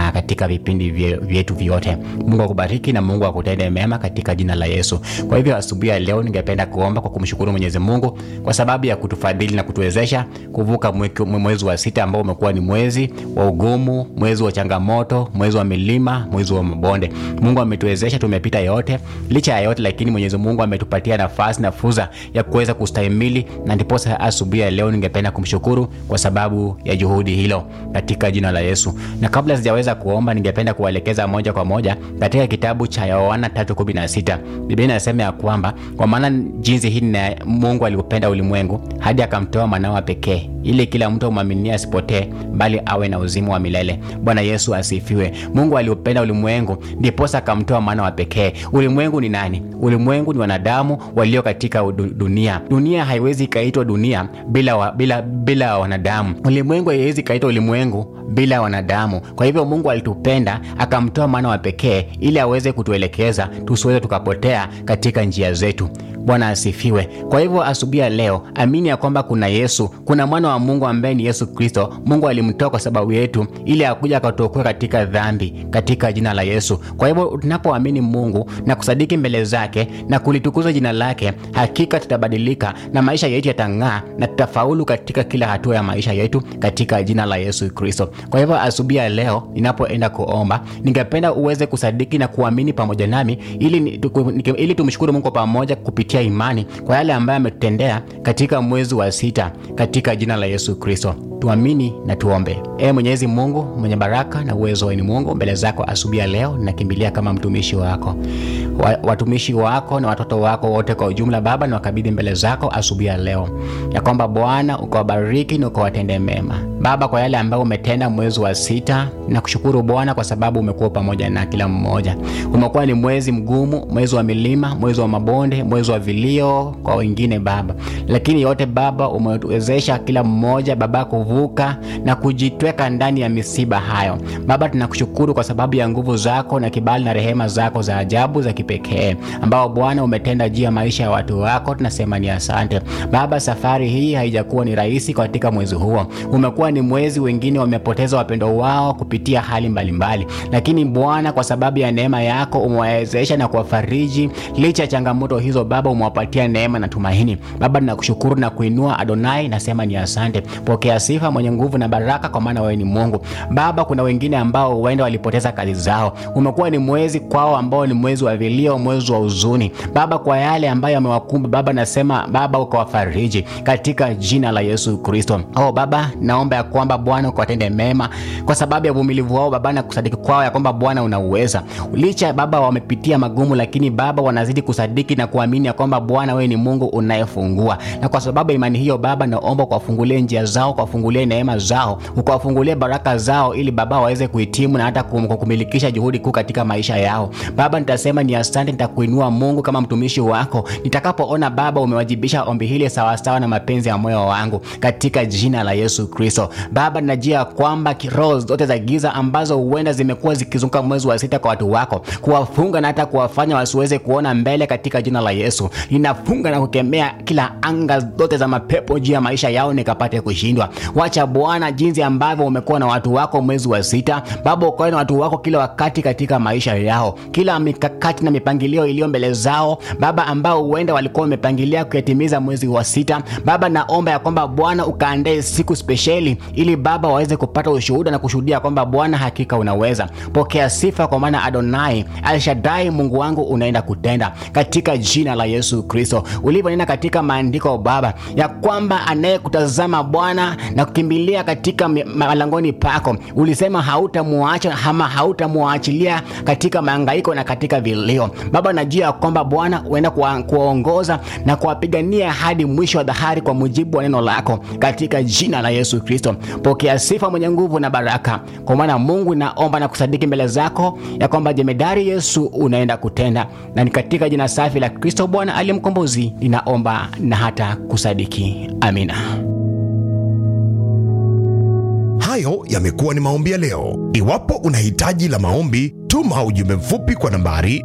na katika vipindi vye- vyetu vyote. Mungu akubariki na Mungu akutende mema katika jina la Yesu. Kwa hivyo asubuhi ya leo ningependa kuomba kwa kumshukuru Mwenyezi Mungu kwa sababu ya kutufadhili na kutuwezesha kuvuka mweki- mwezi wa sita ambao umekuwa ni mwezi wa ugumu, mwezi wa changamoto, mwezi wa milima, mwezi wa mabonde. Mungu ametuwezesha, tumepita yote. Licha ya yote, lakini Mwenyezi Mungu ametupatia nafasi na fursa ya kuweza kustahimili, na ndiposa asubuhi ya leo ningependa kumshukuru kwa sababu ya juhudi hilo katika jina la Yesu. Na kabla sijaweza kuomba, ningependa kuwaelekeza moja kwa moja katika kitabu cha Yohana 3:16. Biblia inasema ya kwamba kwa maana jinsi hii na Mungu aliupenda ulimwengu hadi akamtoa mwanawe pekee ili kila mtu amwaminie asipotee bali awe na uzima wa milele. Bwana Yesu asifiwe. Mungu aliupenda ulimwengu ndiposa akamtoa mwana wa pekee. Ulimwengu ni nani? Ulimwengu ni wanadamu walio katika udu- dunia. Dunia haiwezi ikaitwa dunia bila, wa, bila, bila wanadamu. Ulimwengu haiwezi ikaitwa ulimwengu bila wanadamu. Kwa hivyo Mungu alitupenda akamtoa mwana wa pekee ili aweze kutuelekeza tusiweze tukapotea katika njia zetu. Bwana asifiwe. Kwa hivyo asubuhi ya leo, amini ya kwamba kuna Yesu, kuna mwana wa Mungu ambaye ni Yesu Kristo. Mungu alimtoa kwa sababu yetu ili akuja akatuokoe katika dhambi, katika jina la Yesu. Kwa hivyo tunapoamini Mungu na kusadiki mbele zake na kulitukuza jina lake, hakika tutabadilika na maisha yetu yatang'aa na tutafaulu katika kila hatua ya maisha yetu katika jina la Yesu Kristo. Kwa hivyo asubuhi ya leo ninapoenda kuomba, ningependa uweze kusadiki na kuamini pamoja nami ili, ni- tuku- nike- ili tumshukuru Mungu pamoja kupitia imani kwa yale ambayo ametutendea katika mwezi wa sita katika jina la Yesu Kristo. Tuamini na tuombe. Ee Mwenyezi Mungu mwenye baraka na uwezo, wewe ni Mungu. Mbele zako asubuhi ya leo ninakimbilia kama mtumishi wako, wa, watumishi wako na watoto wako wote kwa ujumla, Baba, niwakabidhi mbele zako asubuhi ya leo, ya kwamba Bwana ukawabariki na ukawatende mema Baba, kwa yale ambayo umetenda mwezi wa sita. Nakushukuru Bwana kwa sababu umekuwa pamoja na kila mmoja. Umekuwa ni mwezi mgumu, mwezi wa milima, mwezi wa mabonde, mwezi wa vilio kwa wengine Baba, lakini yote Baba umetuwezesha kila mmoja Baba kuvuka na kujitweka ndani ya misiba hayo. Baba, tunakushukuru kwa sababu ya nguvu zako na kibali na rehema zako za ajabu za kipekee ambao Bwana umetenda juu ya maisha ya watu wako. Tunasema ni asante Baba. Safari hii haijakuwa ni rahisi katika mwezi huo, umekuwa ni mwezi, wengine wamepoteza wapendo wao kupitia hali mbalimbali mbali. Lakini Bwana, kwa sababu ya neema yako umewawezesha na kuwafariji licha ya changamoto hizo Baba, umewapatia neema na tumaini Baba. Tunakushukuru na kuinua Adonai, nasema ni asante. Pokea sifa mwenye nguvu na baraka, kwa maana wewe ni Mungu Baba. Kuna wengine ambao huenda walipoteza kazi zao, umekuwa ni mwezi kwao ambao ni mwezi wa vilio, mwezi wa huzuni Baba, kwa yale ambayo yamewakumba Baba, nasema Baba ukawafariji katika jina la Yesu Kristo. Oh Baba, naomba ya kwamba Bwana ukawatende mema kwa sababu ya uvumilivu wao Baba na kusadiki kwao ya kwamba Bwana unauweza. Licha Baba wamepitia magumu, lakini Baba wanazidi kusadiki na kuamini ya kwamba Bwana wewe ni Mungu unayefungua, na kwa sababu ya imani hiyo Baba naomba ukawafungulie njia zao, ukawafungulie neema zao, ukawafungulie baraka zao, ili Baba waweze kuhitimu na hata kum- kumilikisha juhudi kuu katika maisha yao. Baba nitasema ni asante, nitakuinua Mungu kama mtumishi wako nitakapoona Baba umewajibisha ombi hili sawasawa na mapenzi ya moyo wangu katika jina la Yesu Kristo. Baba ninajua kwamba roho zote za giza ambazo huenda zimekuwa zikizunguka mwezi wa sita kwa watu wako, kuwafunga na hata kuwafanya wasiweze kuona mbele, katika jina la Yesu ninafunga na kukemea kila anga zote za mapepo juu ya maisha yao nikapate kushindwa. Wacha Bwana, jinsi ambavyo umekuwa na watu wako mwezi wa sita, Baba ukawe na watu wako kila wakati katika maisha yao, kila mikakati na mipangilio iliyo mbele zao Baba, ambao huenda walikuwa wamepangilia kuyatimiza mwezi wa sita. Baba, naomba ya kwamba Bwana ukaandae siku spesheli ili Baba waweze kupata ushuhuda na kushuhudia kwamba Bwana hakika unaweza. Pokea sifa kwa maana Adonai Alshadai, Mungu wangu unaenda kutenda katika jina la Yesu Kristo, ulivyonena katika maandiko Baba ya kwamba anayekutazama Bwana na kukimbilia katika mi- malangoni pako, ulisema hautamuacha ama hautamuachilia katika mahangaiko na katika vilio. Baba, najua ya kwamba Bwana uenda kuwa- kuwaongoza na kuwapigania hadi mwisho wa dhahari kwa mujibu wa neno lako katika jina la Yesu Kristo. Pokea sifa mwenye nguvu na baraka, kwa maana Mungu naomba na kusadiki mbele zako ya kwamba jemedari Yesu unaenda kutenda, na ni katika jina safi la Kristo Bwana aliye mkombozi ninaomba na hata kusadiki, amina. Hayo yamekuwa ni maombi ya leo. Iwapo una hitaji la maombi, tuma ujumbe mfupi kwa nambari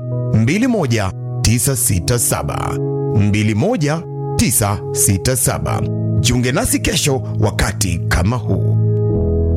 21967 21967. Jiunge nasi kesho wakati kama huu.